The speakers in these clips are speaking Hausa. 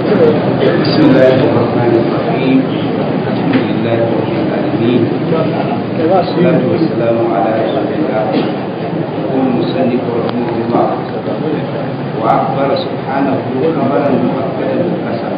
بسم الله الرحمن الرحيم الحمد لله رب العالمين والصلاة والسلام على رسول الله يقول المصنف رحمه الله وأخبر سبحانه خبرا مؤكدا بالحسن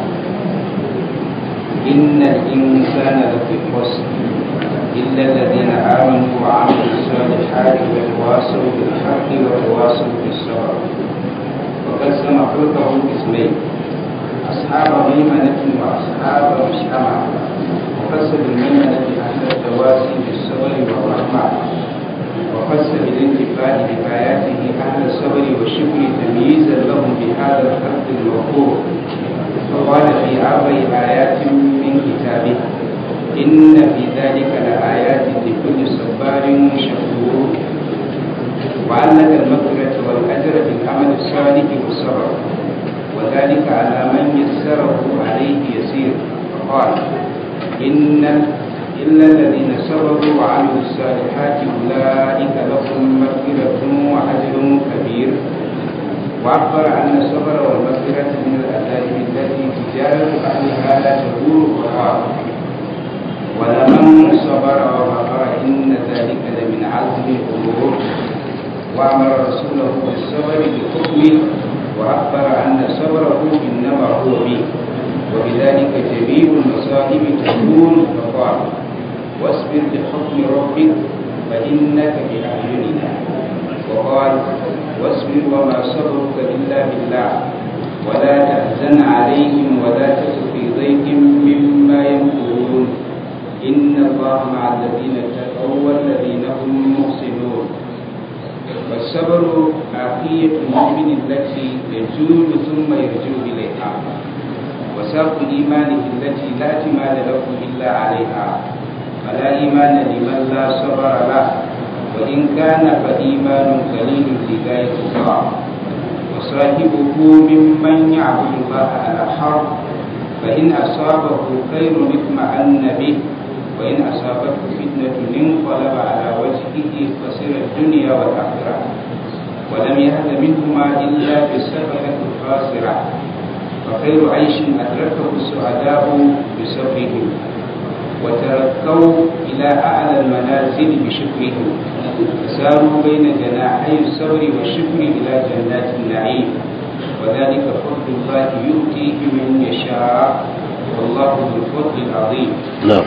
إن الإنسان لفي خسر إلا الذين آمنوا وعملوا الصالحات وتواصوا بالحق وتواصوا بالصبر وقسم خلقه قسمين أصحاب ميمنة وأصحاب مشأمة وقسم بالميمنة أهل التواسي بالصبر والرحمة وقسم بالانتفاع بآياته أهل الصبر والشكر تمييزا لهم بهذا الخلق الوقور فقال في أربع آيات من كتابه إن في ذلك لآيات لكل صبار شكور وعلق المغفرة والأجر بالعمل الصالح والصبر وذلك على من يسره عليه يسير فقال إن إلا الذين صبروا وعملوا الصالحات أولئك لهم مغفرة وأجر كبير وأخبر أن الصبر والمغفرة من الأساليب التي تجارة أهلها لا تدور وقال ولمن صبر وغفر إن ذلك لمن عزم الأمور وأمر رسوله بالصبر بحكمه وأخبر أن صبره إنما هو به وبذلك جميع المصائب تكون فقال واصبر لحكم ربك فإنك بأعيننا وقال واصبر وما صبرك إلا بالله ولا تحزن عليهم ولا تك في ضيق مما يمكرون إن الله مع الذين اتقوا والذين هم محسنون والصبر عافية المؤمن التي يزول ثم يرجع إليها وساق إيمانه التي لا اعتماد له إلا عليها فلا إيمان لمن لا صبر له وإن كان فإيمان قليل لغاية الله وصاحبه ممن يعبد الله على حرب فإن أصابه خير اطمأن به وإن أصابته فتنة انقلب على وجهه خسر الدنيا والآخرة ولم يهد منهما إلا بالسفرة الخاسرة فخير عيش أدركه السعداء بصبرهم وتركوا إلى أعلى المنازل بشكرهم فساروا بين جناحي الصبر والشكر إلى جنات النعيم وذلك فضل الله يؤتيه من يشاء والله ذو الفضل العظيم نعم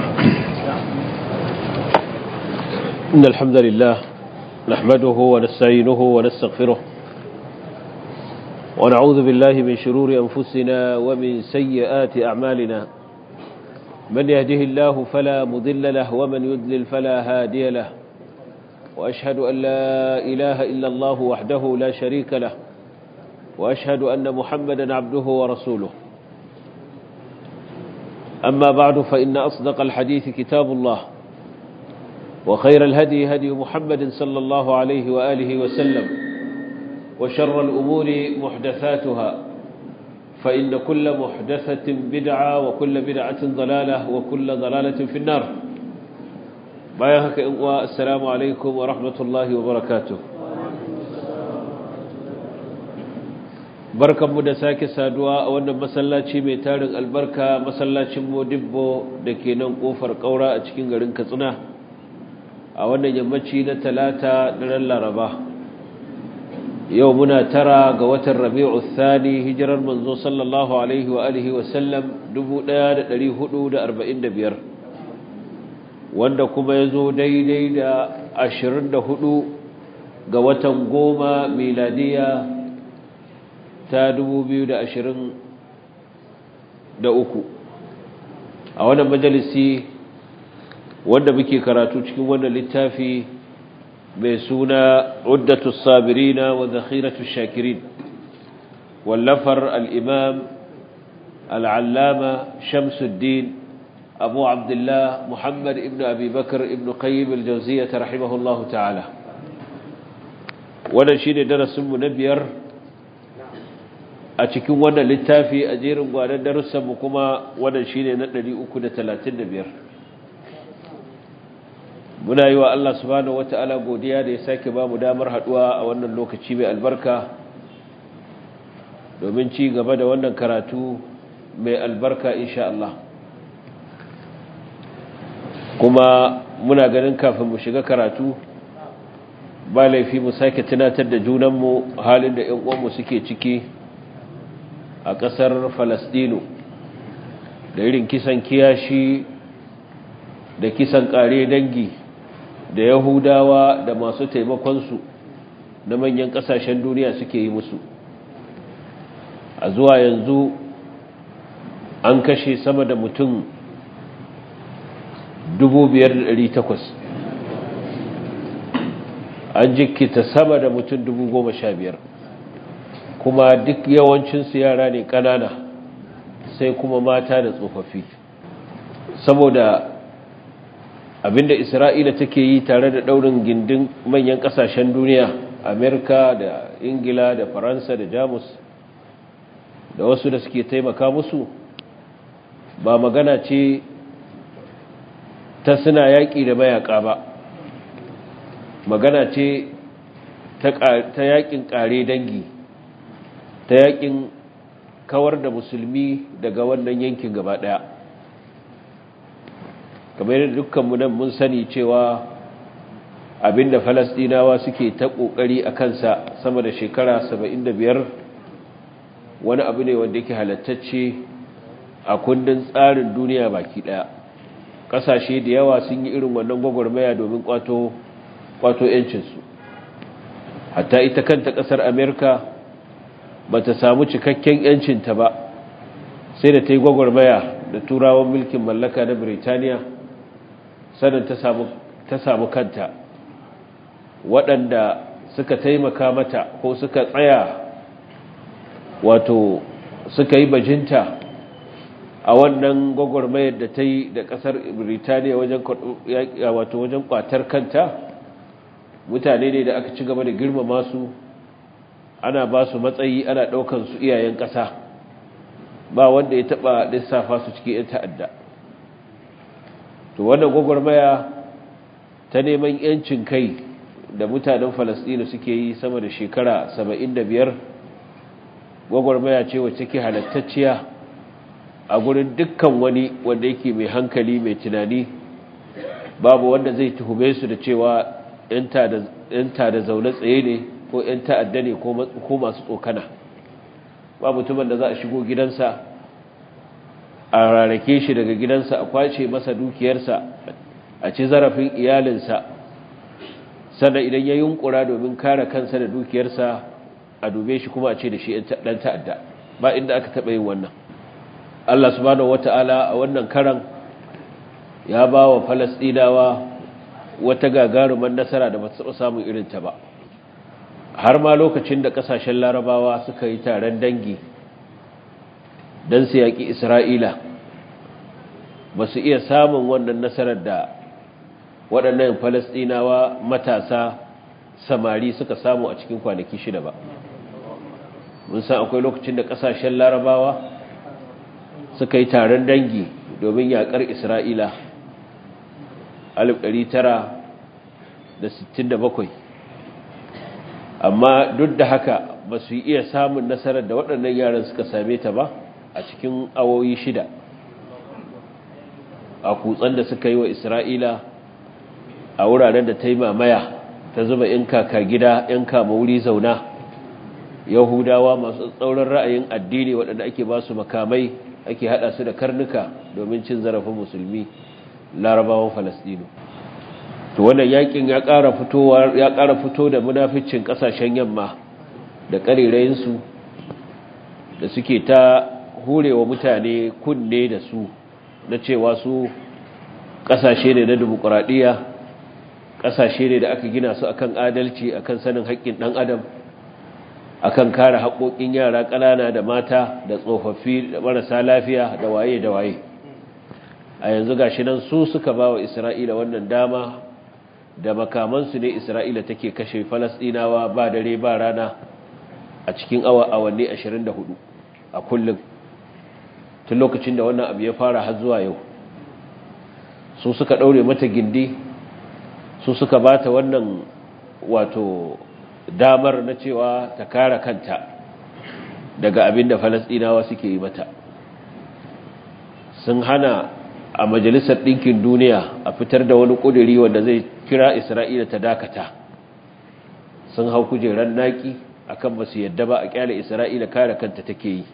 إن الحمد لله نحمده ونستعينه ونستغفره ونعوذ بالله من شرور أنفسنا ومن سيئات أعمالنا من يهده الله فلا مضل له ومن يدلل فلا هادي له وأشهد أن لا إله إلا الله وحده لا شريك له وأشهد أن محمدا عبده ورسوله أما بعد فإن أصدق الحديث كتاب الله وخير الهدي هدي محمد صلى الله عليه وآله وسلم وشر الأمور محدثاتها فإن كل محدثة بدعة وكل بدعة ضلالة وكل ضلالة في النار بايهك السلام عليكم ورحمة الله وبركاته barkanmu da sake saduwa a wannan masallaci mai tarin albarka masallacin modibbo da ke nan kofar kaura a cikin garin katsina a wannan yammaci na talata daren laraba yau muna tara ga watan rabi'u thani hijirar manzo sallallahu alaihi wa alihi wa sallam 1445 wanda kuma ya zo daidai da 24 ga watan goma miladiya ta 2023 a wannan majalisi wanda muke karatu cikin wannan littafi mai suna uddatu sabirina wa zakhiratu shakirin wallafar al-imam al-allama shamsuddin abu abdullah muhammad ibn abi bakr ibn qayyim al-jawziyyah rahimahullahu ta'ala wannan shine darasin mu na biyar a cikin wannan littafi a jerin gwanan darussan mu kuma wannan shine na 335 muna yi wa Allah subhanahu wata'ala godiya da ya sake ba mu damar haduwa a wannan lokaci mai albarka domin ci gaba da wannan karatu mai albarka insha Allah kuma muna ganin kafin mu shiga karatu ba laifi mu sake tunatar da junanmu halin da 'yan uwanmu suke ciki a ƙasar Falasɗinu da irin kisan kiyashi da kisan ƙare dangi da Yahudawa da masu taimakonsu na manyan ƙasashen duniya suke yi musu a zuwa yanzu an kashe sama da mutum 5,800 an jikita sama da mutum 15,000 kuma duk yawancinsu yara ne ƙanana sai kuma mata da tsofaffi saboda abinda isra'ila take yi tare da ɗaurin gindin manyan ƙasashen duniya amerika da ingila da faransa da jamus da wasu da suke taimaka musu ba magana ce ta suna yaƙi da mayaƙa ba magana ce ta yaƙin ƙare dangi ta yaƙin kawar da musulmi daga wannan yankin gaba ɗaya kamar yadda dukkanmu nan mun sani cewa abinda falastinawa suke ta ƙoƙari a kansa sama da shekara 75 wani abu ne wanda yake halattacce a kundin tsarin duniya baki daya kasashe da yawa sun yi irin wannan gwagwarmaya domin kwato kwato yancinsu hatta ita kanta kasar amerika ba ta samu cikakken yancinta ba sai da ta yi gwagwarmaya da turawan mulkin mallaka na birtaniya sannan ta samu kanta waɗanda suka taimaka mata ko suka tsaya wato suka yi bajinta a wannan gwagwarmayar da ta yi da kasar birtaniya wato wajen kwatar kanta mutane ne da aka ci gaba da girmama su ana ba su matsayi ana ɗaukan su iyayen ƙasa ba wanda ya taɓa lissafa su cikin 'yan ta'adda to wannan gwagwarmaya ta neman 'yancin kai da mutanen falasɗinu suke yi sama da shekara 75 gwagwarmaya ce wacce ke halattacciya a gurin dukkan wani wanda yake mai hankali mai tunani babu wanda zai tuhume su da cewa yanta da zaune tsaye ne ko yan ta'adda ne ko masu tsokana ba mutumin da za a shigo gidansa a rarrake shi daga gidansa a kwace masa dukiyarsa a ci zarafin iyalinsa sannan idan ya yunkura domin kare kansa da dukiyarsa a dube shi kuma a ce da shi ɗan ta'adda ba inda aka taɓa yin wannan Allah subhanahu wata'ala a wannan karan ya ba wa Falasɗinawa wata gagaruman nasara da ba su taɓa samun irinta ba har ma lokacin da ƙasashen larabawa suka yi taron dangi don su yaƙi Isra'ila ba su iya samun wannan nasarar da waɗannan Falasɗinawa matasa samari suka samu a cikin kwanaki shida ba mun san akwai lokacin da ƙasashen larabawa suka yi taron dangi domin yaƙar isra'ila 1967 amma duk da haka ba su iya samun nasarar da waɗannan yaran suka same ta ba a cikin awoyi shida a kutsen da suka yi wa isra'ila a wuraren da ta yi mamaya ta zuba ‘yan kaka gida ‘yan kama wuri zauna yahudawa masu tsauran ra'ayin addini waɗanda ake ba su makamai ake hada su da karnuka domin cin zarafin musulmi larabawan falastinu to wannan yakin ya ƙara fitowa ya ƙara fito da munaficin ƙasashen yamma da ƙarerayinsu da suke ta hurewa mutane kunne da su na cewa su ƙasashe ne na dimokuraɗiyya ƙasashe ne da aka gina su akan adalci akan sanin haƙƙin ɗan adam akan kare haƙoƙin yara ƙanana da mata da tsofaffi da marasa lafiya da waye da waye a yanzu gashi nan su suka ba wa isra'ila wannan dama da makamansu ne isra'ila take kashe falasɗinawa ba dare ba rana a cikin awa awanni 24 a kullum tun lokacin da wannan abu ya fara har zuwa yau su suka ɗaure mata gindi su suka ba ta wannan wato damar na cewa ta kare kanta daga abin da falasɗinawa suke yi mata sun hana a majalisar ɗinkin duniya a fitar da wani ƙuduri wanda zai kira isra'ila ta dakata sun hau kujerar naƙi akan ba su yadda ba a ƙyale isra'ila kare kanta take yi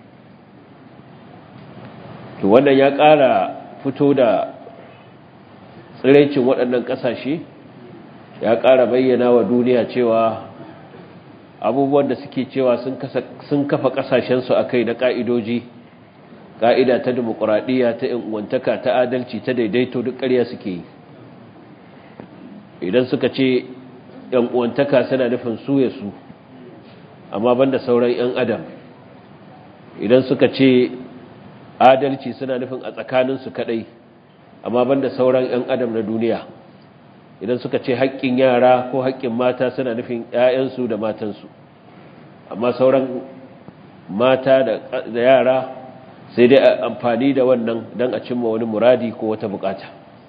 to wannan ya ƙara fito da tsiraicin waɗannan ƙasashe ya ƙara bayyana wa duniya cewa abubuwan da suke cewa sun kafa ƙasashensu a kai na ƙa'idoji ƙa'ida ta demokuraɗiyya ta uwantaka ta adalci ta daidaito duk ƙarya suke yi idan suka ce uwantaka suna nufin su ya su amma banda sauran 'yan adam idan suka ce adalci suna nufin a tsakaninsu kaɗai amma banda sauran 'yan adam na duniya idan suka ce haƙƙin yara ko haƙƙin mata suna nufin 'ya'yansu da matansu amma sauran mata da yara sai dai amfani da wannan don a cimma wani muradi ko wata bukata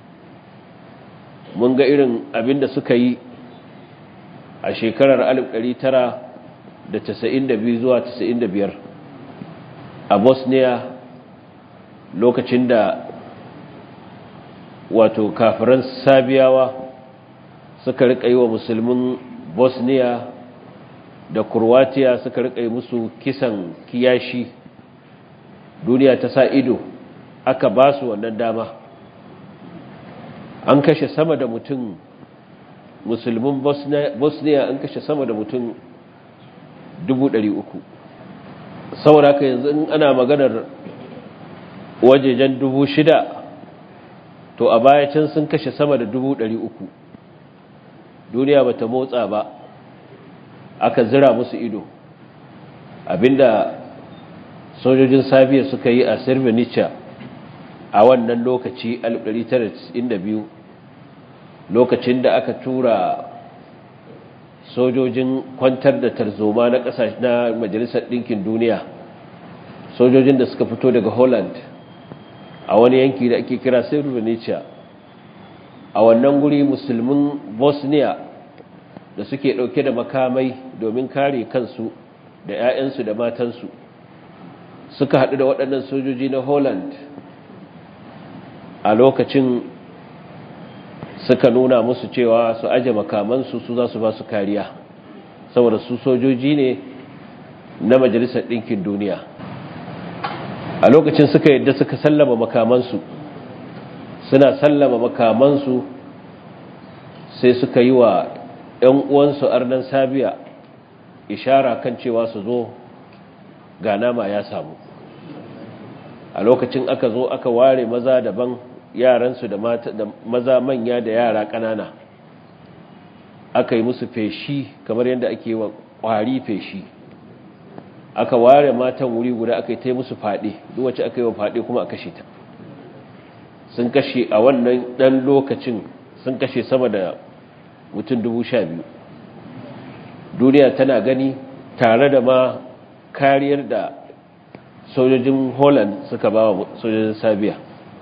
mun ga irin abin da suka yi a shekarar 1992 zuwa 95 a bosnia lokacin da wato kafiran sabiyawa suka rika yi wa musulmin bosnia da kurwatiya suka rika yi musu kisan kiyashi duniya ta sa ido aka ba su wannan dama an kashe sama da mutum musulmin bosnia an kashe sama da mutum 300 saboda haka yanzu in ana maganar wajejen 6,000 to a baya can sun kashe sama da 300 duniya bata motsa ba aka zira musu ido abinda sojojin sabiya suka yi a sirvinica a wannan lokaci 1992 lokacin da aka tura sojojin kwantar da tarzoma na kasashe na majalisar ɗinkin duniya sojojin da suka fito daga holland a wani yanki da ake kira sirvinica a wannan guri musulmin bosnia da suke ɗauke da makamai domin kare kansu da 'ya'yansu da matansu suka haɗu da waɗannan sojoji na holland a lokacin suka nuna musu cewa su aje makamansu su za su ba su kariya saboda su sojoji ne na majalisar ɗinkin duniya a lokacin suka yadda suka sallama makamansu suna sallama makamansu sai suka yi wa 'yan uwansu arnan sabiya ishara kan cewa su zo ga nama ya samu a lokacin aka zo aka ware maza daban yaransu da maza manya da yara ƙanana aka yi musu feshi kamar yadda ake wa ƙwari feshi aka ware matan wuri guda aka yi ta musu faɗi duk wacce aka yi wa faɗi kuma a kashe ta sun kashe a wannan ɗan lokacin sun kashe sama da mutum dubu sha biyu duniya tana gani tare da ma kariyar da sojojin holland suka ba wa sojojin sabiya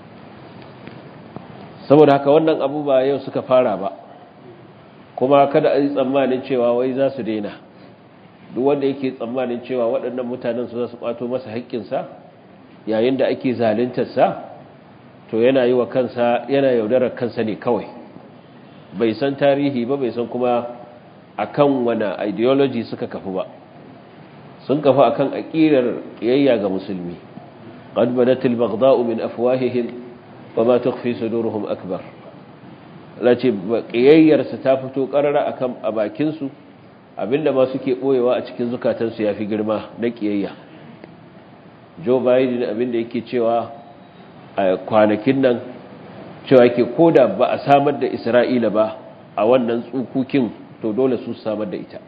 saboda haka wannan abu ba yau suka fara ba kuma kada a yi tsammanin cewa wai za su daina duk wanda yake tsammanin cewa waɗannan mutanen su za su ƙwato masa haƙƙinsa yayin da ake zaluntarsa to yana yi wa kansa yana yaudarar kansa ne kawai bai san tarihi ba bai san kuma akan wani ideology suka kafu ba sun kafu akan aqidar kiyayya ga musulmi qad badatil baghdha'u min afwahihim wama tukhfi suduruhum akbar lace kiyayyar su ta fito karara akan a bakin su abinda ma suke boyewa a cikin zukatan su yafi girma na kiyayya Joe Biden abinda yake cewa a kwanakin nan cewa yake koda ba a samar da Isra'ila ba a wannan tsukukin to dole su samar da ita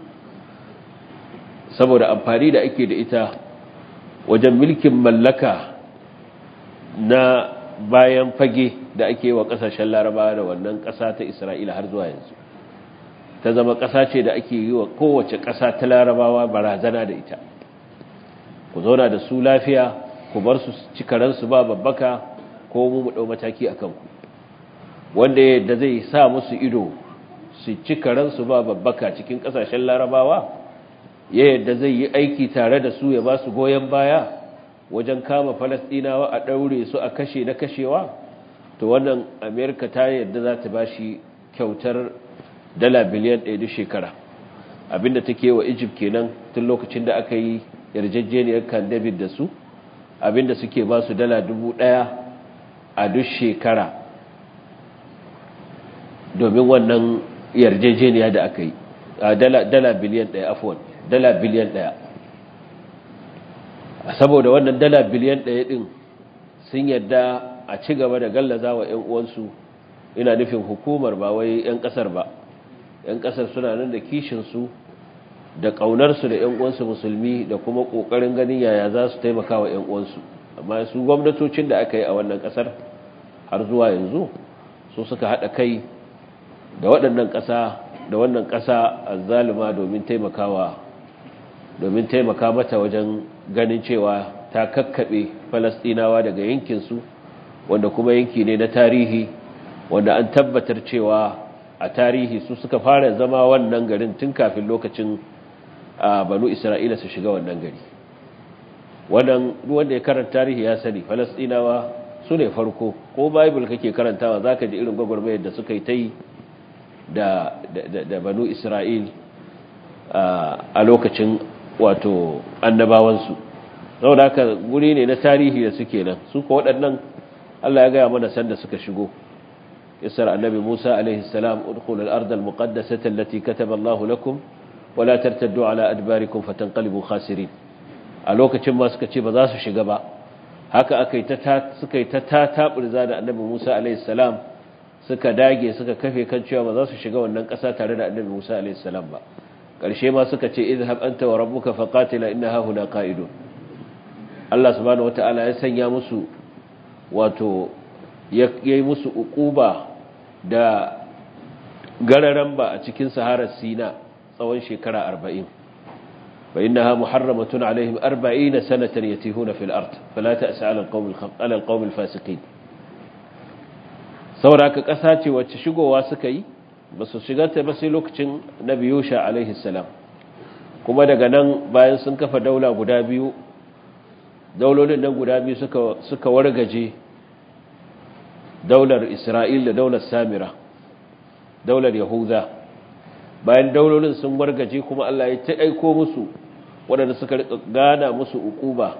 saboda amfani da ake da ita wajen mulkin mallaka na bayan fage da ake wa kasashen laraba da wannan kasa ta isra'ila har zuwa yanzu ta zama kasa ce da ake yi wa kowace kasa ta larabawa barazana da ita ku zauna da su lafiya ku bar su cikaransu ba babbaka ko mu mu ɗau mataki a kanku wanda yadda zai sa musu ido su ci karansu ba babbaka cikin kasashen larabawa ya yadda zai yi aiki tare da su ya ba su goyon baya wajen kama falastinawa a ɗaure su a kashe na kashewa to wannan amerika ta yadda za ta ba shi kyautar dala biliyan ɗaya duk shekara abinda take wa egypt kenan tun lokacin da aka yi yarjejeniyar kan david da su abinda suke ba su dala dubu ɗaya a duk shekara domin wannan yarjejeniya da aka yi dala biliyan ɗaya afuwan dala biliyan ɗaya saboda wannan dala biliyan ɗaya ɗin sun yadda a ci gaba da gallaza wa 'yan uwansu ina nufin hukumar ba wai 'yan ƙasar ba 'yan ƙasar suna nan da kishinsu da ƙaunarsu da 'yan uwansu musulmi da kuma ƙoƙarin ganin yaya za su taimaka wa 'yan uwansu amma su gwamnatocin da aka yi a wannan ƙasar har zuwa yanzu su suka haɗa kai da waɗannan ƙasa da wannan ƙasa azzalima domin taimakawa domin taimaka mata wajen ganin cewa ta kakkaɓe falastinawa daga yankinsu wanda kuma yanki ne na tarihi wanda an tabbatar cewa a tarihi su suka fara zama wannan garin tun kafin lokacin a banu isra'ila su shiga wannan gari wannan wanda ya karanta tarihi ya sani falastinawa su ne farko ko bible kake karantawa za ka ji irin gwagwarmayar da suka yi ta yi da, da banu isra'il a lokacin wato annabawansu saboda haka guri ne na tarihi da suke nan su ko waɗannan Allah ya gaya mana sanda suka shigo isar annabi Musa alaihi salam udkhul al-ard al-muqaddasata allati kataba Allah lakum wa la tartaddu ala adbarikum fatanqalibu khasirin a lokacin ma suka ce ba za su shiga ba haka akai ta suka yi ta tatabirza da annabi Musa alaihi salam suka dage suka kafe kan cewa ba za su shiga wannan ƙasa tare da annabi Musa alaihi salam ba ƙarshe ma suka ce izhab anta wa rabbuka faqatila innaha huna qa'idun Allah subhanahu wataala ya sanya musu wato yayi musu uquba da gararan ba a cikin saharar Sina tsawon shekara 40 fa innaha muharramatun alaihim 40 sanatan yatihuna fil ard fala ta'sa 'ala al-qawmi ala al-qawmi al-fasiqin saboda ka ƙasa ce wacce shigowa suka yi ba su shiga ta ba sai lokacin nabi yusha alaihi salam kuma daga nan bayan sun kafa daula guda biyu daulolin nan guda biyu suka suka wargaje daular isra'il da daular samira daular yahuda bayan daulolin sun wargaje kuma Allah ya ta aiko musu waɗanda suka rika gana musu ukuba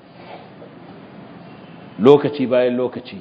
lokaci bayan lokaci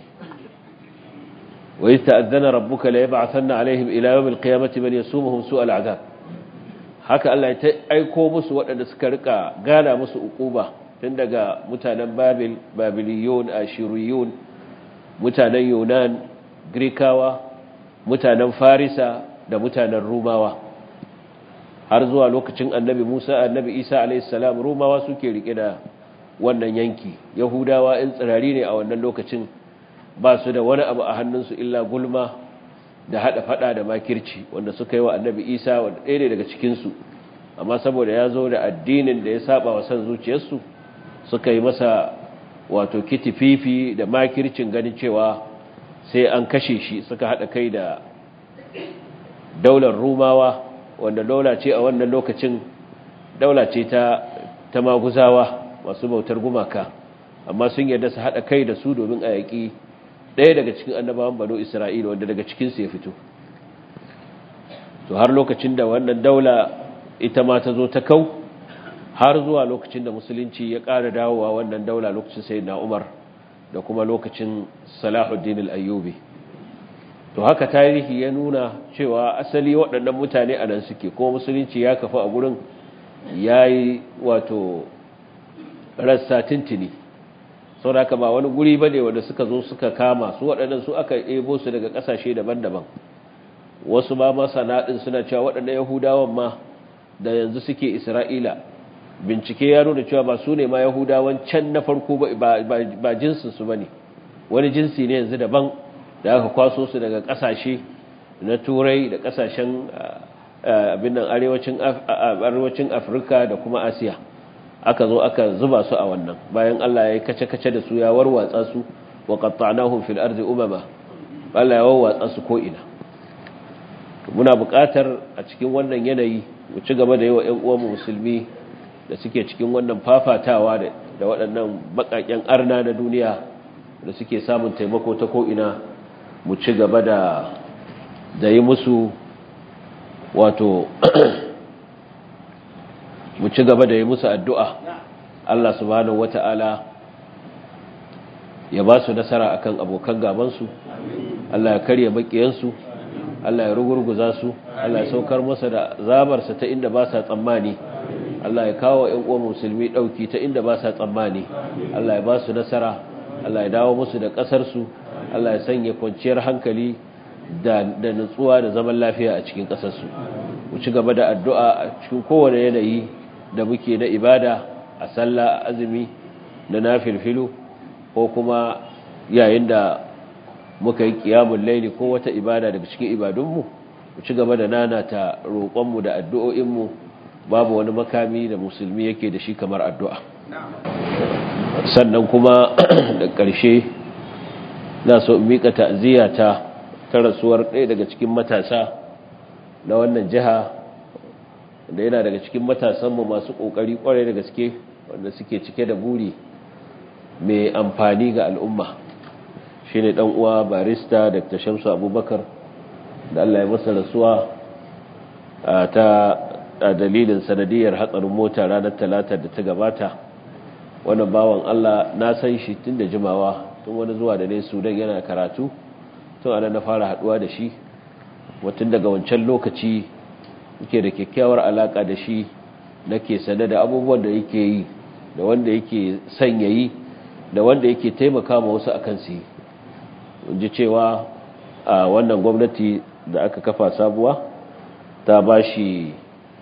وإذ تأذن ربك ليبعثن عليهم إلى يوم القيامة من يسومهم سوء العذاب haka Allah ya aiko musu waɗanda suka rika gana musu ukuba tun daga mutanen Babil Babiliyun Ashiriyun mutanen Yunan Grikawa mutanen Farisa da mutanen Rumawa har zuwa lokacin Annabi Musa Annabi Isa alayhis salam Rumawa suke rike da wannan yanki Yahudawa in tsirari ne a wannan lokacin ba su da wani abu a hannunsu illa gulma da hada fada da makirci wanda suka yi wa annabi isa wanda ɗaya ne daga cikinsu amma saboda ya zo da addinin da ya saba wa san zuciyarsu suka yi masa wato kitififi da makircin ganin cewa sai an kashe shi suka hada kai da daular rumawa wanda daula ce a wannan lokacin daula ce ta ta maguzawa masu bautar gumaka amma sun yarda su hada kai da su domin a yaƙi ɗaya daga cikin annabawan bano isra'ila wanda daga cikinsu ya fito to har lokacin da wannan daula ita ma ta zo ta kau har zuwa lokacin da musulunci ya ƙara dawowa wannan daula lokacin sai na umar da kuma lokacin salahuddin al'ayyubi to haka tarihi ya nuna cewa asali waɗannan mutane a nan suke kuma musulunci ya kafa a gurin ya yi wato rassa tintini sau da ba wani guri ba ne wanda suka zo suka kama su waɗannan su aka ebo su daga ƙasashe daban-daban wasu ma masana ɗin suna cewa waɗannan yahudawan ma da yanzu suke isra'ila bincike ya nuna cewa ba su ne ma yahudawan can na farko ba jinsinsu ba ne wani jinsi ne yanzu daban da aka kwaso su daga ƙasashe na turai da ƙasashen abin nan arewacin afirka da kuma asiya aka zo aka zuba su a wannan bayan Allah ya yi kace-kace da su ya warwatsa su wa qatta'nahum fil ardi umama Allah ya warwatsa su ko ina muna buƙatar a cikin wannan yanayi mu ci gaba da yawa ƴan uwan musulmi da suke cikin wannan fafatawa da da waɗannan baƙaƙen arna na duniya da suke samun taimako ta ko'ina mu ci gaba da da yi musu wato mu ci gaba da yi musu addu'a Allah subhanahu wata'ala ya ba su nasara akan abokan gabansu Allah ya karya bakiyansu Allah ya rugurguza su Allah ya saukar masa da zabarsa ta inda ba sa tsammani Allah ya kawo ‘yan uwan musulmi ɗauki ta inda ba sa tsammani Allah ya ba su nasara Allah ya dawo musu da ƙasarsu Allah ya sanya kwanciyar hankali da nutsuwa da zaman lafiya a cikin ƙasarsu mu ci gaba da addu'a a cikin kowane yanayi da muke na ibada a sallah azumi na nafilfilu ko kuma yayin da muka yi kiyamun laili ko wata ibada daga cikin ibadunmu mu ci gaba da nanata roƙonmu da addu'o'inmu babu wani makami da musulmi yake da shi kamar addu'a sannan kuma da ƙarshe na so miƙa ta'aziyya ta ta rasuwar ɗaya daga cikin matasa na wannan jiha da yana daga cikin matasanmu masu ƙoƙari ƙwarai da gaske wanda suke cike da buri mai amfani ga al'umma shi ne uwa barista dr shamsu abubakar da allah ya masa rasuwa ta dalilin sanadiyar hatsarin mota ranar talata da ta gabata wannan bawan allah na san shi tun da jimawa tun wani zuwa da ne sudan yana karatu tun ana na fara haduwa da shi watan daga wancan lokaci yake da kyakkyawar alaka da shi nake sane da abubuwan da yake yi da wanda yake son yayi da wanda yake taimaka ma wasu akan su ji cewa a wannan gwamnati da aka kafa sabuwa ta ba shi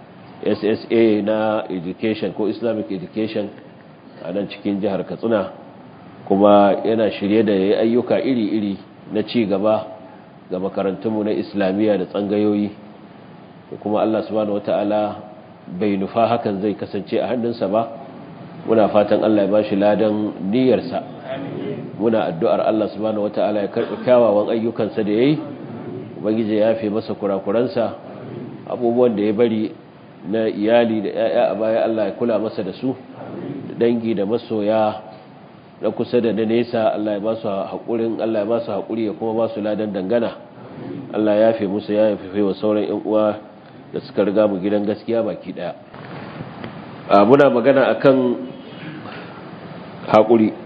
ssa na education ko islamic education a nan cikin jihar katsina kuma yana shirye da ya ayyuka iri-iri na ci gaba ga makarantunmu na islamiyya da tsangayoyi kuma allah subhanahu wata'ala bai nufa hakan zai kasance a hannunsa ba muna fatan Allah ya bashi ladan niyyarsa muna addu'ar Allah subhanahu wata'ala ya karɓi kyawawan ayyukansa da yayi ubangije ya yafe masa kurakuransa abubuwan da ya bari na iyali da 'ya'ya a baya Allah ya kula masa da su da dangi da masoya na kusa da na nesa Allah ya ba su haƙurin Allah ya ba su haƙuri ya kuma ba su ladan dangana Allah ya yafe musu ya yafe wa sauran 'yan uwa da suka riga mu gidan gaskiya baki daya muna magana akan haƙuri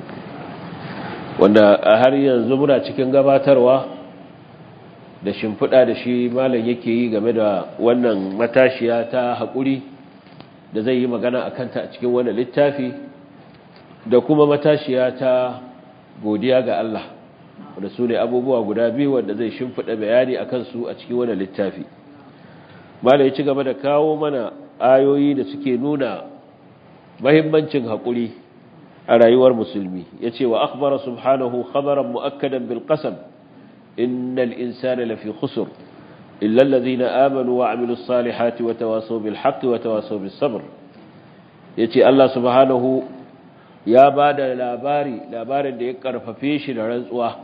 wanda a har yanzu muna cikin gabatarwa da shimfiɗa da shi malam yake yi game da wannan matashiya ta haƙuri da zai yi magana a kanta a cikin wannan littafi da kuma matashiya ta godiya ga Allah wanda su ne abubuwa guda biyu wanda zai shimfiɗa bayani a kansu a cikin wannan littafi malam ya ci gaba da kawo mana ayoyi da suke nuna mahimmancin haƙuri a rayuwar musulmi ya ce wa akhbara subhanahu khabaran mu'akkadan bil qasam innal insana lafi khusr illa alladhina amanu wa amilus salihati wa tawasaw bil haqqi wa tawasaw bis sabr yace Allah subhanahu ya bada labari labarin da ya karfafe shi da rantsuwa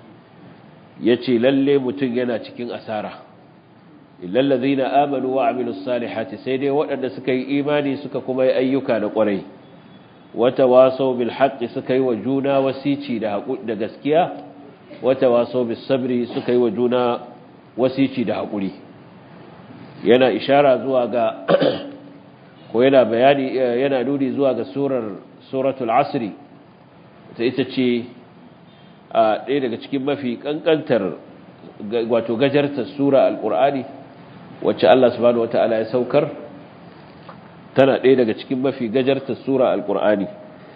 yace lalle mutum yana cikin asara illa alladhina amanu wa amilus salihati sai dai waɗanda suka yi imani suka kuma yi ayyuka da ƙwarai wata waso bil haqqi suka yi wa juna wasici da da gaskiya wata waso bis sabri suka yi wa juna wasici da haƙuri yana ishara zuwa ga ko yana bayani yana nuni zuwa ga surar suratul asri ta ita ce a ɗaya daga cikin mafi kankantar wato gajartar sura alƙur'ani wacce Allah subhanahu wata'ala ya saukar tana ɗaya daga cikin mafi gajarta sura alƙur'ani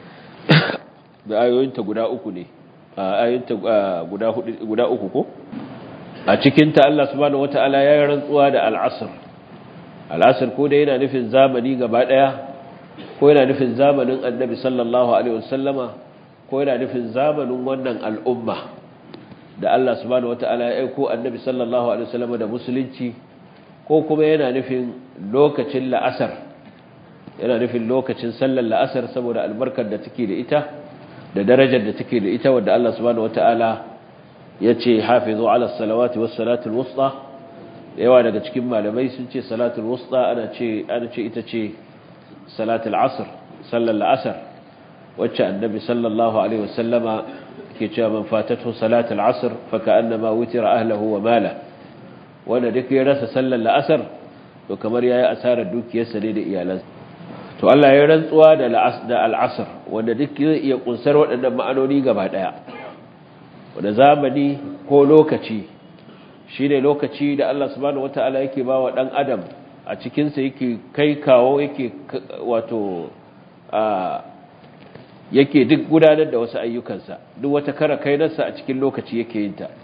da ayoyinta guda uku ne ayoyinta guda uku ko a cikinta Allah subhanahu wata'ala ya yi rantsuwa da al'asr al'asr ko da yana nufin zamani gaba ɗaya ko yana nufin zamanin annabi sallallahu alaihi wasallama ko yana nufin zamanin wannan al'umma da Allah subhanahu wata'ala ya aiko annabi sallallahu alaihi wasallama da musulunci ko kuma yana nufin lokacin la'asar yana nufin lokacin sallar la'asar saboda albarkar da take da ita da darajar da take da ita wadda Allah subhanahu wata'ala ya ce hafizu ala salawati was salatul wusta yawa daga cikin malamai sun ce salatul wusta ana ce ana ce ita ce salatul asr sallar la'asar wacce annabi sallallahu alaihi wasallama ke cewa man fatatu salat al-asr fa ka'annama wutira ahlihi wa mala wanda duk ya rasa sallar la'asar to kamar yayi asarar dukiyarsa ne da iyalansa to Allah ya rantsuwa da da al-asr wanda duk zai iya kunsar waɗannan ma'anoni gaba daya wanda zamani ko lokaci shine lokaci da Allah subhanahu wataala yake ba wa dan adam a cikin sa yake kai kawo yake wato a yake duk gudanar da wasu ayyukansa duk wata kara kainarsa a cikin lokaci yake yin ta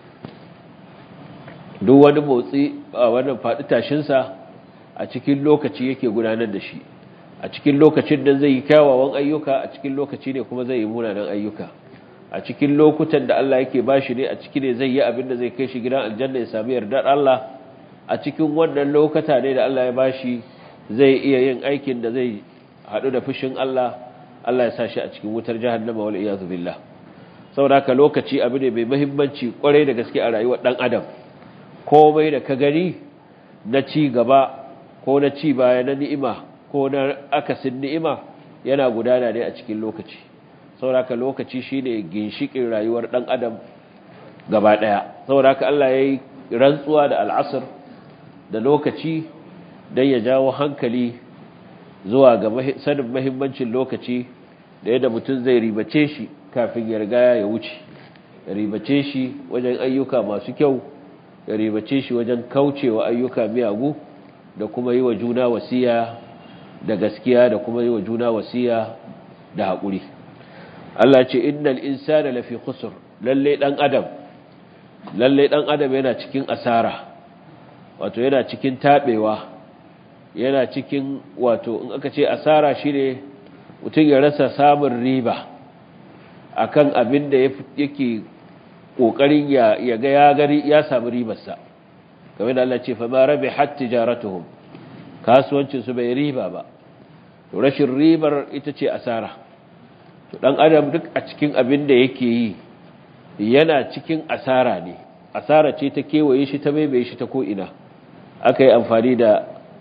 duk wani motsi a wannan faɗi tashinsa a cikin lokaci yake gudanar da shi a cikin lokacin da zai yi kyawawan ayyuka a cikin lokaci ne kuma zai yi munanan ayyuka a cikin lokutan da Allah yake bashi ne a ciki ne zai yi abin da zai kai shi gidan aljanna ya sami yardar Allah a cikin wannan lokata ne da Allah ya bashi zai iya yin aikin da zai haɗu da fushin Allah Allah ya sa shi a cikin wutar jahannama wal iyazu billah saboda haka lokaci abu ne mai muhimmanci kwarai da gaske a rayuwar dan adam komai da ka gani na ci gaba ko na ci baya na ni'ima ko na akasin ni'ima yana gudana ne a cikin lokaci saboda haka lokaci shine ginshikin rayuwar dan adam gaba daya saboda haka Allah yayi rantsuwa da al'asr da lokaci dan ya jawo hankali zuwa ga sanin mahimmancin lokaci da yadda mutum zai ribace shi kafin ya riga ya wuce ya ribace shi wajen ayyuka masu kyau ya ribace shi wajen kaucewa ayyuka miyagu da kuma yi wa juna wasiya da gaskiya da kuma yi wa juna wasiya da haƙuri Allah ce innal insana lafi khusr lalle dan adam lalle dan adam yana cikin asara wato yana cikin tabewa yana cikin wato in aka ce asara shine mutum ya rasa samun riba akan abin da yake kokarin ya ya ga ya gari ya samu ribarsa kamar da Allah ce fa ma rabihat tijaratuhum kasuwancin su bai riba ba to rashin ribar ita ce asara to dan adam duk a cikin abin da yake yi yana cikin asara ne asara ce ta kewaye shi ta baibaye shi ta ko ina aka yi amfani da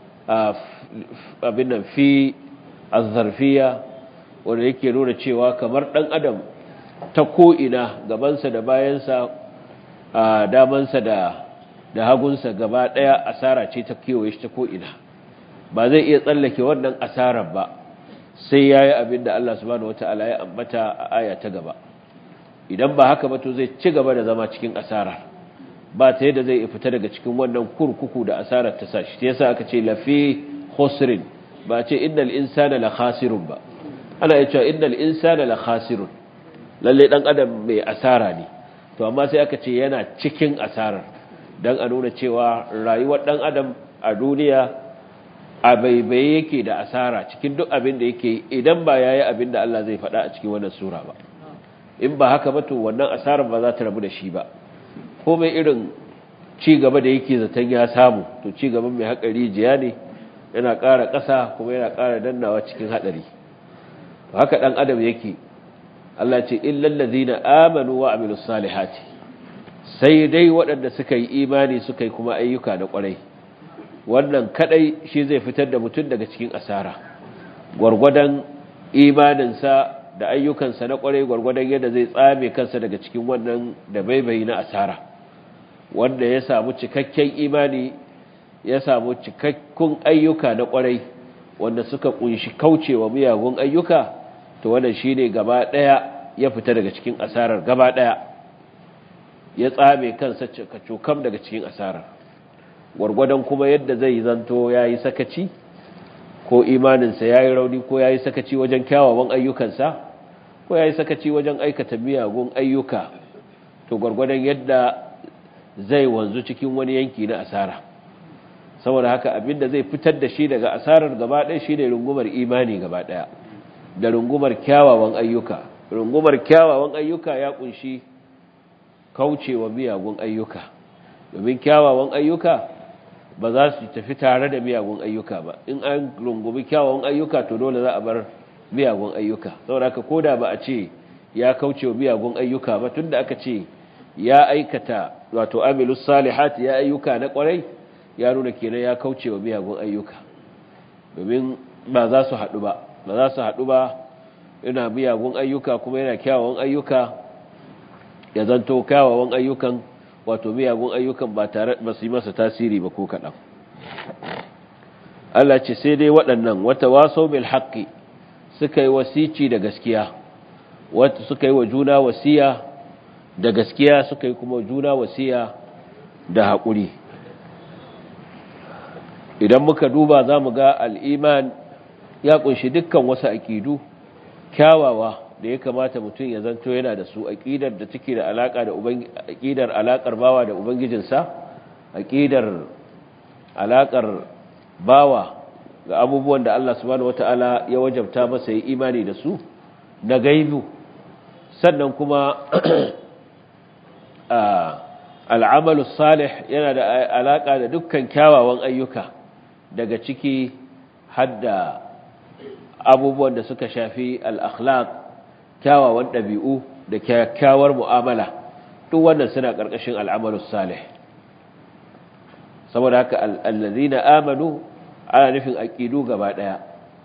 abin nan fi azzarfiya wanda yake nuna cewa kamar dan adam ta ko'ina gabansa da bayansa a damansa da da hagunsa gaba daya asara ce ta kewaye shi ta ko'ina ba zai iya tsallake wannan asarar ba sai ya yi abin da Allah subhanahu wata'ala ya ambata a aya ta gaba idan ba haka ba to zai ci gaba da zama cikin asarar ba ta yadda zai fita daga cikin wannan kurkuku da asarar ta sashi ta yasa aka ce lafi khusrin ba ce innal insana la khasirun ba ana iya cewa innal insana la khasirun lalle dan adam mai asara ne to amma sai aka ce yana cikin asarar dan a nuna cewa rayuwar dan adam a duniya a baibaye yake da asara cikin duk abin da yake idan ba yayi abin da Allah zai faɗa a cikin wannan sura ba in ba haka ba to wannan asarar ba za ta rabu da shi ba komai irin ci gaba da yake zaton ya samu to ci gaban mai haƙari jiya ne yana ƙara ƙasa kuma yana ƙara dannawa cikin haɗari haka ɗan adam yake Allah ce illal ladina amanu wa amilus salihati sai dai waɗanda suka yi imani suka yi kuma ayyuka na ƙwarai wannan kadai shi zai fitar da mutum daga cikin asara gwargwadon imaninsa da ayyukansa na ƙwarai gwargwadon yadda zai tsame kansa daga cikin wannan da baibayi na asara wanda ya samu cikakken imani ya samu cikakkun ayyuka na ƙwarai wanda suka kunshi kaucewa miyagun ayyuka to wannan shine gaba daya ya fita daga cikin asarar gaba daya ya tsame kansa cokam daga cikin asarar gwargwadon kuma yadda zai zanto yayi sakaci ko imaninsa yayi rauni ko yayi sakaci wajen kyawawan ayyukansa ko yayi sakaci wajen aikata miyagun ayyuka to gwargwadon yadda zai wanzu cikin wani yanki na asara saboda haka abinda zai fitar da shi daga asarar gaba ɗaya shine rungumar imani gaba ɗaya da rungumar kyawawan ayyuka rungumar kyawawan ayyuka ya kunshi kaucewa miyagun ayyuka domin kyawawan ayyuka ba za su tafi tare da miyagun ayyuka ba in an rungumi kyawawan ayyuka to dole za a bar miyagun ayyuka saboda haka koda ba a ce ya kaucewa miyagun ayyuka ba tunda aka ce ya aikata wato amilus salihat ya ayyuka na kwarai ya nuna kenan ya kaucewa miyagun ayyuka domin ba za su haɗu ba ba za su haɗu ba yana miyagun ayyuka kuma yana kyawawan ayyuka ya zanto kyawawan ayyukan wato miyagun ayyukan ba tare ba su yi masa tasiri ba ko kaɗan Allah ce sai dai waɗannan wata waso bil haqqi suka yi wasici da gaskiya wata suka yi wa juna wasiya da gaskiya suka yi kuma juna wasiya da haƙuri idan muka duba za mu ga al'iman ya ƙunshi dukkan wasu aƙidu kyawawa da ya kamata mutum ya zanto yana da su aƙidar da take da alaƙa da aƙidar alaƙar bawa da ubangijinsa aƙidar alaƙar bawa ga abubuwan da Allah subhanahu wata'ala ya wajabta masa yi imani da su na gaibu sannan kuma al'amalu salih yana da alaƙa da dukkan kyawawan ayyuka daga ciki hadda abubuwan da suka shafi al'akhlaq kyawawan ɗabi'u da kyakkyawar mu'amala duk wannan suna ƙarƙashin al'amalu salih saboda haka allazi na amanu ana nufin aƙidu gaba ɗaya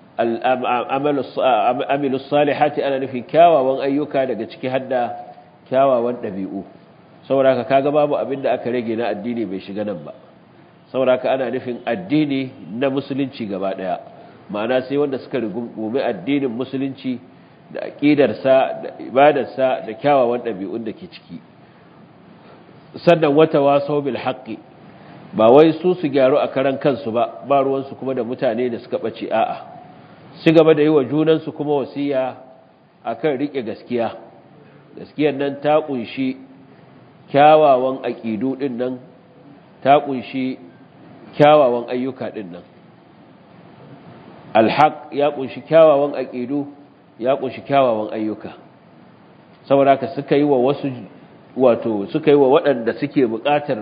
amilu salihati ana nufin kyawawan ayyuka daga ciki hadda kyawawan ɗabi'u saboda haka kaga babu abin da aka rage na addini bai shiga nan ba saboda haka ana nufin addini na musulunci gaba daya ma'ana sai wanda suka rigume addinin musulunci da aqidarsa da ibadarsa da kyawawan ɗabi'un da ke ciki sannan wata wasau bil haqqi ba wai su su gyaru a karan kansu ba ba ruwansu kuma da mutane da suka bace a'a su gaba da yi wa junansu kuma wasiya akan rike gaskiya gaskiyar nan ta kunshi kyawawan aƙidu ɗin nan ta ƙunshi kyawawan ayyuka ɗin nan alhaq ya ƙunshi kyawawan aƙidu ya ƙunshi kyawawan ayyuka saboda haka suka yi wa wasu wato suka yi wa waɗanda suke buƙatar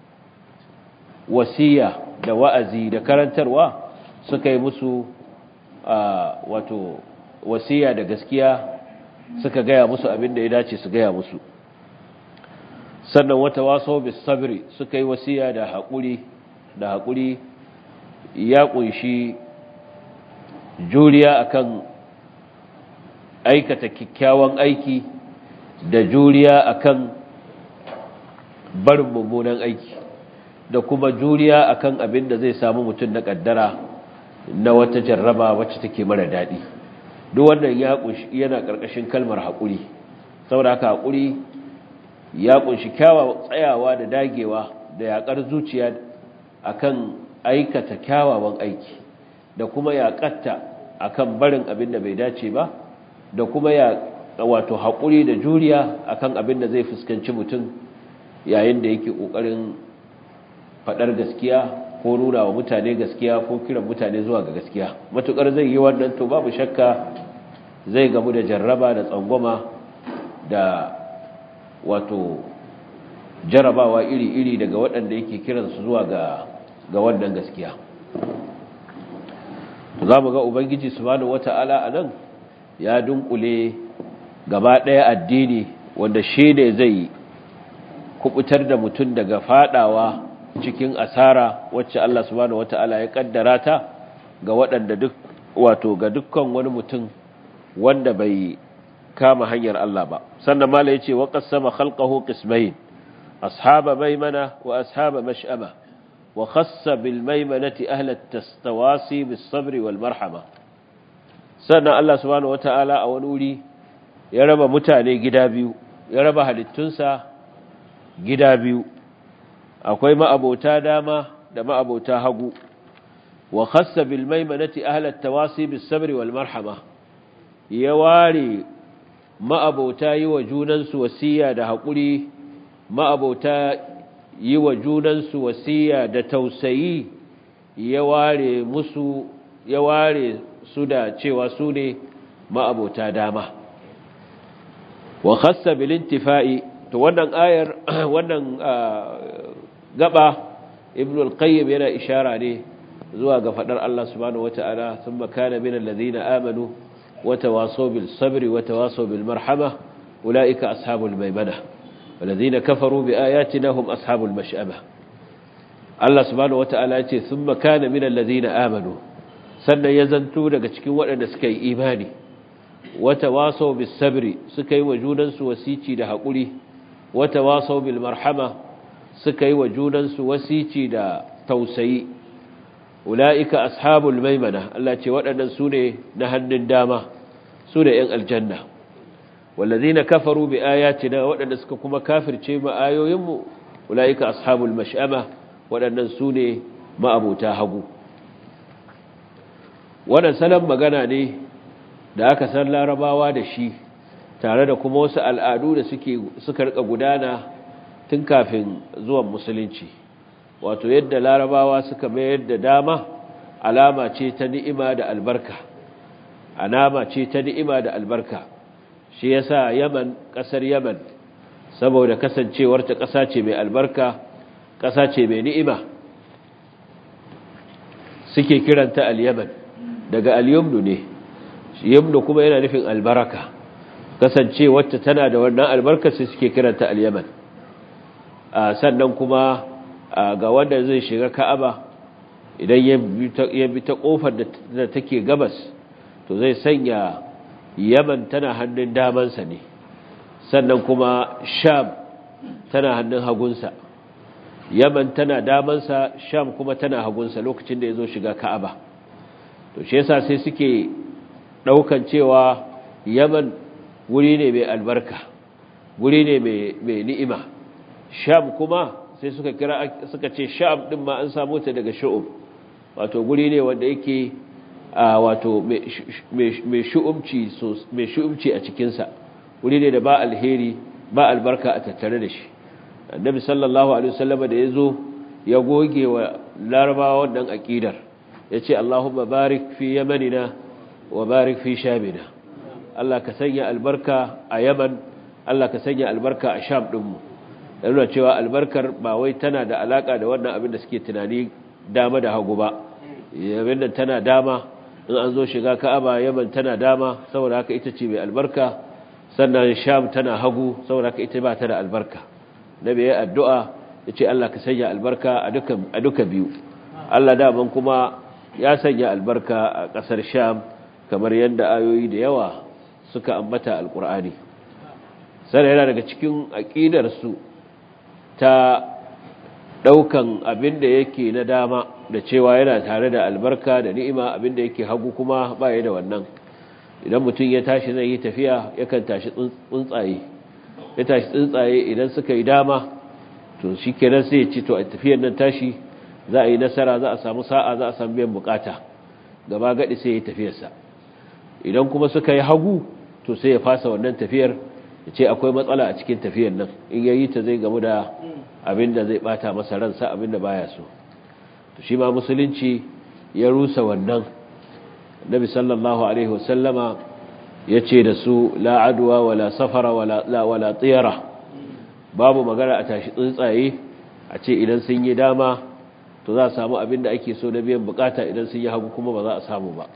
wasiya da wa'azi da karantarwa suka yi musu wato wasiya da gaskiya suka gaya musu abin da ya dace su gaya musu sannan wata waso bis sabri suka yi wasiya da haƙuri da haƙuri ya ƙunshi juriya akan aikata kyakkyawan aiki da juriya akan barin mummunan aiki da kuma juriya akan abin da zai samu mutum na ƙaddara na wata jarraba wacce take mara daɗi duk wannan ya ƙunshi yana ƙarƙashin kalmar haƙuri saboda haka haƙuri ya kunshi kyawawan tsayawa da dagewa da yakar zuciya akan aikata kyawawan aiki da kuma yakatta akan barin abin da bai dace ba da kuma ya wato haƙuri da juriya akan abin da zai fuskanci mutum yayin da yake ƙoƙarin faɗar gaskiya ko nuna wa mutane gaskiya ko kiran mutane zuwa ga gaskiya matuƙar zai yi wannan to babu shakka zai gamu da jarraba da tsangwama da wato jarabawa iri-iri daga waɗanda yake kiransu zuwa ga ga wannan gaskiya za mu ga ubangiji subhanahu wata'ala a nan ya dunkule gaba ɗaya addini wanda shi ne zai kubutar da mutum daga fadawa cikin asara wacce Allah subhanahu wata'ala ya kaddara ta ga waɗanda duk wato ga dukkan wani mutum wanda bai kama hanyar Allah ba sannan mala yace wa qassama khalqahu qismayn ashaba maymana wa ashaba mash'ama wa khassa bil maymanati ahla at-tastawasi bis sabri wal marhama sannan Allah subhanahu wataala a wani wuri ya raba mutane gida biyu ya raba halittunsa gida biyu akwai ma'abota dama da ma'abota hagu wa khassa bil maymanati ahla at-tawasi bis sabri wal marhama ya ware ma'abota yi wa junansu wasiya da haƙuri ma'abota yi wa junansu wasiya da tausayi ya ware musu ya ware su da cewa su ne ma'abota dama wa khassa bil intifa'i to wannan ayar wannan gaba ibn al-qayyim yana ishara ne zuwa ga fadar Allah subhanahu wata'ala thumma kana min alladhina amanu وتواصوا بالصبر وتواصوا بالمرحمة أولئك أصحاب الميمنة والذين كفروا بآياتنا هم أصحاب المشأمة الله سبحانه وتعالى ثم كان من الذين آمنوا sannan ya zanto daga cikin waɗanda suka yi imani wata wasau bis sabri suka yi wa junansu wasici da haƙuri wata wasau bil marhama suka yi wa junansu wasici da tausayi ula'ika ashabul maimana Allah ce waɗannan su ne na hannun dama su ne ‘yan aljanna wallazina kafaru bi ayatina waɗanda suka kuma kafirce ma ayoyinmu ula'ika ashabul mash'ama waɗannan su ne ma'abuta hagu wannan salon magana ne da aka san larabawa da shi tare da kuma wasu al'adu da suka rika gudana tun kafin zuwan musulunci wato yadda larabawa suka mayar da dama alama ce ta ni'ima da albarka alama ce ta ni'ima da albarka shi yasa yaman kasar yaman saboda kasancewar ta kasa ce mai albarka kasa ce mai ni'ima suke kiranta al-yaman daga al-yumnu ne yumnu kuma yana nufin albaraka kasancewar ta tana da wannan albarka sai suke kiranta al-yaman sannan kuma ga wanda zai shiga ka'aba idan ya bi ta kofar da take gabas to zai sanya yaman tana hannun damansa ne sannan kuma sham tana hannun hagunsa yaman tana damansa sham kuma tana hagunsa lokacin da ya zo shiga ka'aba to shi yasa sai suke ɗaukan cewa yaman wuri ne mai albarka wuri ne mai ni'ima sham kuma sai suka kira suka ce sham din ma an samu ta daga shu'um wato guri ne wanda yake wato mai shu'umci mai shu'umci a cikin sa guri ne da ba alheri ba albarka a tattare da shi annabi sallallahu alaihi wasallam da yazo ya goge wa larabawa wannan aqidar yace allahumma barik fi yamanina wa barik fi shamina Allah ka sanya albarka a yaman Allah ka sanya albarka a sham dinmu nuna cewa albarkar ba wai tana da alaka da wannan abin da suke tunani dama da hagu ba yamin da tana dama in an zo shiga ka'aba yaman tana dama saboda haka ita ce mai albarka sannan sham tana hagu saboda haka ita ba ta da albarka nabi ya addu'a ya ce Allah ka sanya albarka a duka a duka biyu Allah daman kuma ya sanya albarka a ƙasar sham kamar yadda ayoyi da yawa suka ambata alƙur'ani sai yana daga cikin aƙidar su ta ɗaukan abin da yake na dama da cewa yana tare da albarka da ni'ima abin da yake hagu kuma baya da wannan idan mutum ya tashi zai yi tafiya yakan tashi tsuntsaye ya tashi tsuntsaye idan suka yi dama to shi kenan sai ya ce to a tafiyar nan tashi za a yi nasara za a samu sa'a za a samu biyan bukata gaba gadi sai ya yi tafiyarsa idan kuma suka yi hagu to sai ya fasa wannan tafiyar ya ce akwai matsala a cikin tafiyar nan in ya yi ta zai gamu da abin da zai bata masa ransa abin da baya so to shi ma musulunci ya rusa wannan nabi sallallahu alaihi wasallama ya ce da su la adwa wala safara wala wala tiyara babu magana a tashi tsuntsaye a ce idan sun yi dama to za a samu abin da ake so na biyan bukata idan sun yi hagu kuma ba za a samu ba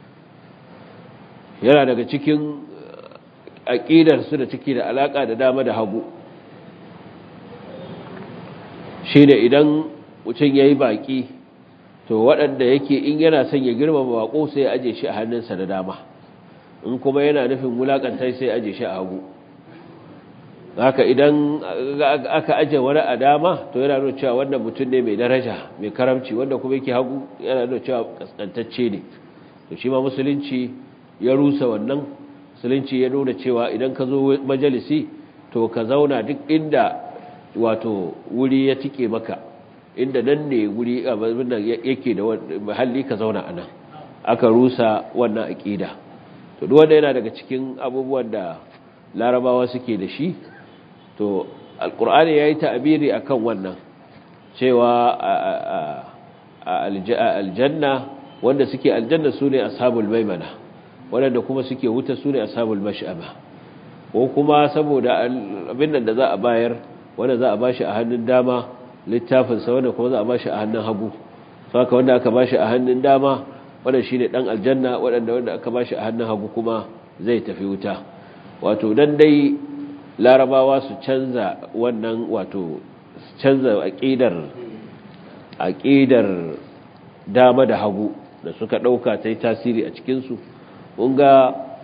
yana daga cikin aƙidarsu da take da alaƙa da dama da hagu shi da idan mutum ya yi baƙi to waɗanda yake in yana son ya girmama baƙo sai ya aje shi a hannunsa da dama in kuma yana nufin wulaƙantar sai ya aje shi a hagu haka idan aka aje wani a dama to yana nuna cewa wannan mutum ne mai daraja mai karamci wanda kuma yake hagu yana nuna cewa kaskantacce ne to shi ma musulunci ya rusa wannan musulunci ya nuna cewa idan ka zo majalisi to ka zauna duk inda wato wuri ya tike maka inda nan ne wuri abin da yake da mahalli ka zauna a nan aka rusa wannan aƙida to duk wanda yana daga cikin abubuwan da larabawa suke da shi to alkur'ani ya yi ta'abiri a kan wannan cewa a aljanna wanda suke aljanna su ne ashabul maimana waɗanda kuma suke wuta su ne ashabul mash'ama ko kuma saboda abin da za a bayar wanda za a bashi a hannun dama littafinsa wanda kuma za a bashi a hannun hagu saka wanda aka bashi a hannun dama wanda shine dan aljanna wanda wanda aka bashi a hannun hagu kuma zai tafi wuta wato dan dai larabawa su canza wannan wato canza aqidar aqidar dama da hagu da suka dauka ta yi tasiri a cikin su kun ga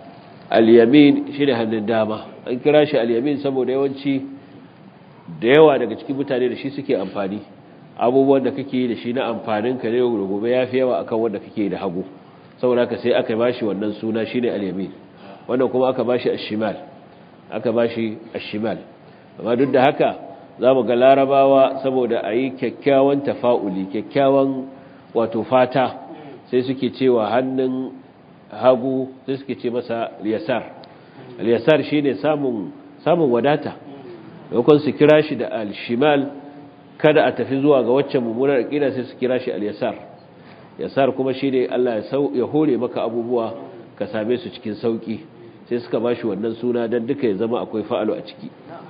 al-yamin shine hannun dama an kira shi al-yamin saboda yawanci da yawa daga cikin mutane da shi suke amfani abubuwan da kake yi da shi na amfanin ka ne da gobe yafi yawa akan wanda kake da hagu saboda ka sai aka bashi wannan suna shine al-yamin wannan kuma aka bashi ash-shimal aka bashi ash-shimal amma duk da haka zamu ga larabawa saboda ayi kyakkyawan tafa'uli kyakkyawan wato fata sai suke cewa hannun hagu sai suke ce masa liyasar liyasar shine samun samun wadata yakon su kira shi da al-shimal kada a tafi zuwa ga waccan mummunar aqida sai su kira shi al-yasar yasar kuma shine Allah ya hore maka abubuwa ka same su cikin sauki sai suka bashi wannan suna dan duka ya zama akwai fa'alu a ciki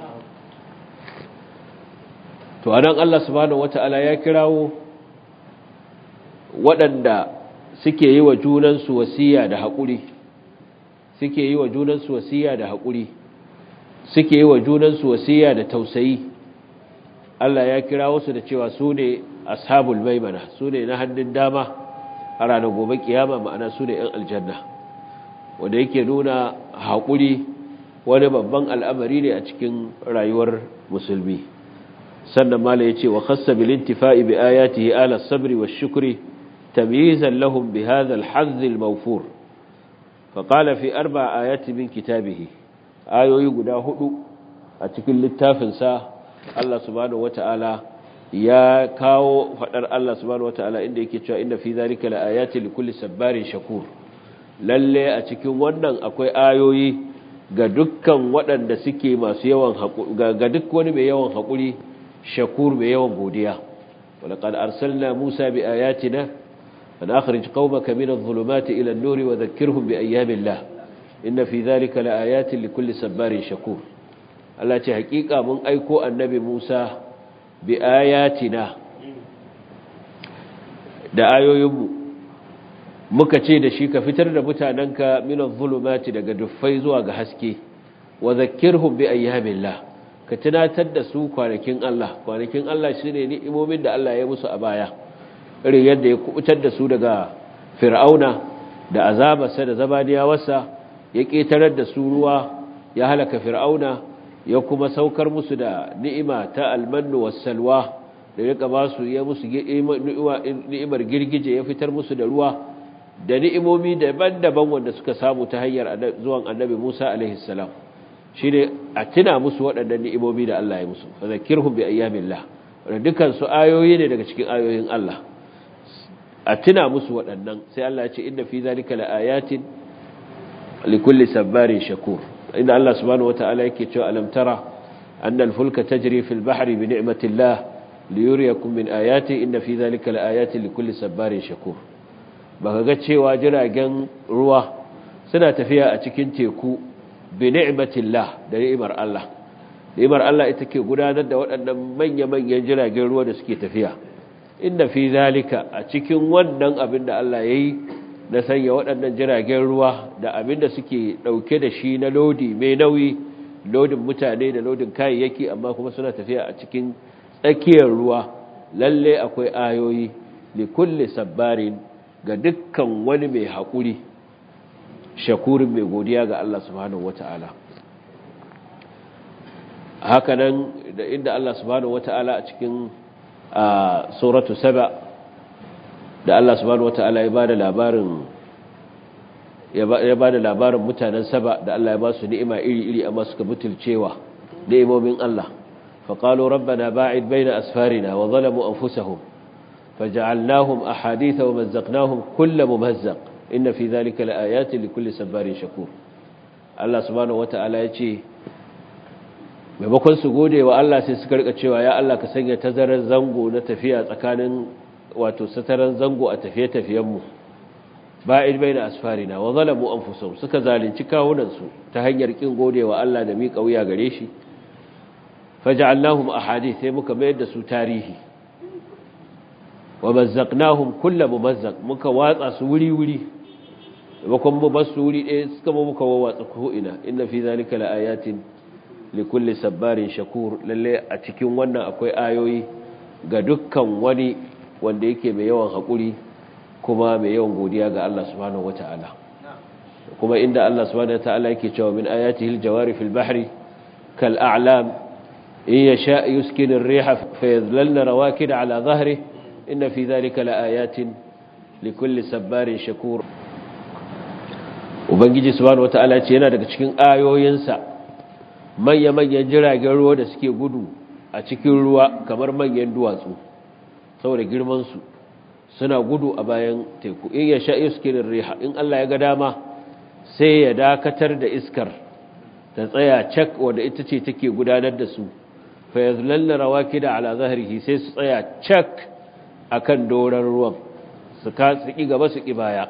to anan Allah subhanahu wataala ya kirawo waɗanda suke yi wa junansu wasiya da haƙuri suke yi wa junansu wasiya da haƙuri suke yi wa junansu wasiya da tausayi Allah ya kira wasu da cewa su ne ashabul maimana su ne na hannun dama a ranar gobe kiyama ma'ana su ne 'yan aljanna wanda yake nuna haƙuri wani babban al'amari ne a cikin rayuwar musulmi sannan mala ya ce wa khassa bil intifa'i bi ayatihi ala sabri wa shukri تمييزا لهم بهذا الحظ الموفور فقال في أربع آيات من كتابه آيو يقدا هدو أتكل للتافنسا الله سبحانه وتعالى يا كاو فدر الله سبحانه وتعالى إن يكتشى إن في ذلك لآيات لكل سبار شكور lalle a cikin wannan akwai ayoyi ga dukkan waɗanda suke masu yawan haƙuri ga duk wani mai yawan haƙuri shakur mai yawan godiya walaqad arsalna Musa bi ayatina أن أخرج قومك من الظلمات إلى النور وذكرهم بأيام الله إن في ذلك لآيات لكل سبار شكور الله تحقيق من أيكو النبي موسى بآياتنا da ayoyinmu muka ce da shi ka fitar da mutanenka minan zulumati daga duffai zuwa ga haske wa zakkirhum bi ayyamillah ka tunatar da su kwanakin Allah kwanakin Allah shine ni'imomin da Allah ya musu a baya irin yadda ya kubutar da su daga fir'auna da azabarsa da zabaniyawarsa ya ƙetarar da su ruwa ya halaka fir'auna ya kuma saukar musu da ni'ima ta almannu wassalwa da ya ba su ya musu ni'imar girgije ya fitar musu da ruwa da ni'imomi daban-daban wanda suka samu ta hanyar zuwan annabi Musa alaihi salam shine a tuna musu waɗannan ni'imomi da Allah ya musu fa zakirhum bi ayyamillah wanda dukan su ayoyi ne daga cikin ayoyin Allah a tuna musu waɗannan sai Allah ya ce inda fi zalika laayatin likulli sabbarin shakur inda Allah subhanahu wataala yake cewa alam tara anna al-fulka tajri fil bahri bi ni'matillah liyuriyakum min ayati inna fi zalika laayatin likulli sabbarin shakur baka ga cewa jiragen ruwa suna tafiya a cikin teku bi ni'matillah da ni'imar Allah ni'imar Allah ita ke gudanar da waɗannan manya-manyan jiragen ruwa da suke tafiya inda fi zalika a cikin wannan abin da Allah ya yi na sanya waɗannan jiragen ruwa da abin da suke ɗauke da shi na lodi mai nauyi lodin mutane da lodin kayayyaki amma kuma suna tafiya a cikin tsakiyar ruwa lalle akwai ayoyi li kulli sabbarin ga dukkan wani mai haƙuri shakurin mai godiya ga Allah subhanahu wata'ala hakanan da inda Allah subhanahu wata'ala a cikin a suratu saba da Allah subhanahu wata'ala ya bada labarin ya bada labarin mutanen saba da Allah ya ba su ni'ima iri-iri amma suka butulcewa ni'imomin Allah faqalu rabbana ba'id baina asfarina wa zalamu anfusahum faj'alnahum ahaditha wa mazzaqnahum kull mumazzaq inna fi dhalika laayatin likulli sabarin shakur Allah subhanahu wata'ala ya ce maimakon su gode wa Allah sai suka rika cewa ya Allah ka sanya tazarar zango na tafiya tsakanin wato sataran zango a tafiye-tafiyenmu ba'id baina asfarina wa zalamu anfusahum suka zalunci kawunansu ta hanyar kin gode wa Allah da miƙa wuya gare shi faj'alnahum ahadith sai muka mayar da su tarihi wa mazzaqnahum kullu mumazzaq muka watsa su wuri-wuri bakon mu basu wuri ɗaya suka muka wawatsa ko ina inna fi zalika laayatin likulli sabbarin shakur lalle a cikin wannan akwai ayoyi ga dukkan wani wanda yake mai yawan haƙuri kuma mai yawan godiya ga Allah subhanahu wata'ala kuma inda Allah subhanahu wataala yake cewa min ayatihi aljawari fil bahri kal a'lam in yasha yuskinu ar-riha fayadhlalna rawakid ala dhahrihi inna fi dhalika laayatin likulli sabbarin shakur ubangiji subhanahu wataala ce yana daga cikin ayoyinsa manya-manyan jiragen ruwa da suke gudu a cikin ruwa kamar manyan duwatsu saboda girmansu suna gudu a bayan teku in ya sha iskirin riha in Allah ya ga dama sai ya dakatar da iskar ta tsaya cak wadda ita ce take gudanar da su fa yazlalla rawakida ala zahrihi sai su tsaya cak akan doran ruwan su ka su ki gaba su ki baya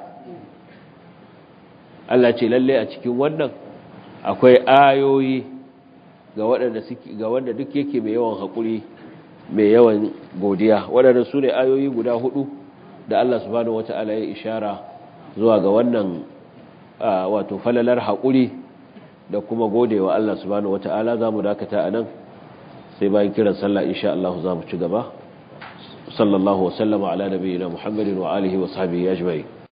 Allah ce lalle a cikin wannan akwai ayoyi ga waɗanda suke ga wanda duk yake mai yawan hakuri mai yawan godiya waɗanda su ne ayoyi guda hudu da Allah subhanahu wata'ala ya ishara zuwa ga wannan wato falalar haƙuri da kuma godewa Allah subhanahu wata'ala za mu dakata a nan sai bayan kiran sallah insha Allah za mu ci gaba sallallahu wasallama ala nabiyina muhammadin wa alihi wa sahbihi ajma'in